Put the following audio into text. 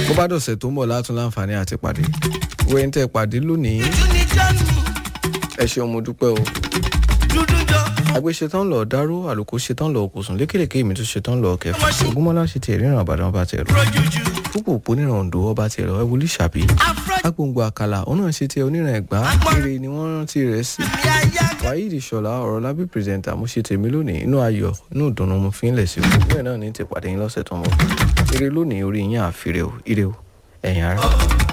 bó bá dọ̀sẹ̀ tó ń bọ̀ látún láǹfààní àti pàdé wẹ́n tẹ́ pàdé lónìí Ojú ni John mi, ẹ ṣeun mo dúpẹ́ o dúdú jọ. àgbẹ̀ ṣetán lọ dáró àlùkò ṣetán lọ kùsùn lékèlèké mi tún ṣetán lọ kẹfà ògúnmọ́lá ṣe tiẹ̀ ríran àbàdàn ọba tiẹ̀ lọ Rojuju. púpọ̀ òpó níran òǹdó ọba tiẹ̀ lọ ẹwọlé ṣàbí Afro agbóǹgbò àkàlà òun náà ṣe tiẹ̀ oníran ẹ̀gbá eré ni wọ́n rántí rẹ̀ sí mi ayá. wáyé ìṣọ̀lá ọ̀rọ̀ lábí pírẹsẹ̀ntà mo ṣe tèmi lónìí inú ayọ̀ inú ìdùnnú mo fi ń lẹ̀ sí o bẹ́ẹ̀ náà ní ti pàdé yín lọ́sẹ̀ tó ń bọ̀ eré lónìí orí yín àfirẹ́ o ire o ẹ̀yin ará.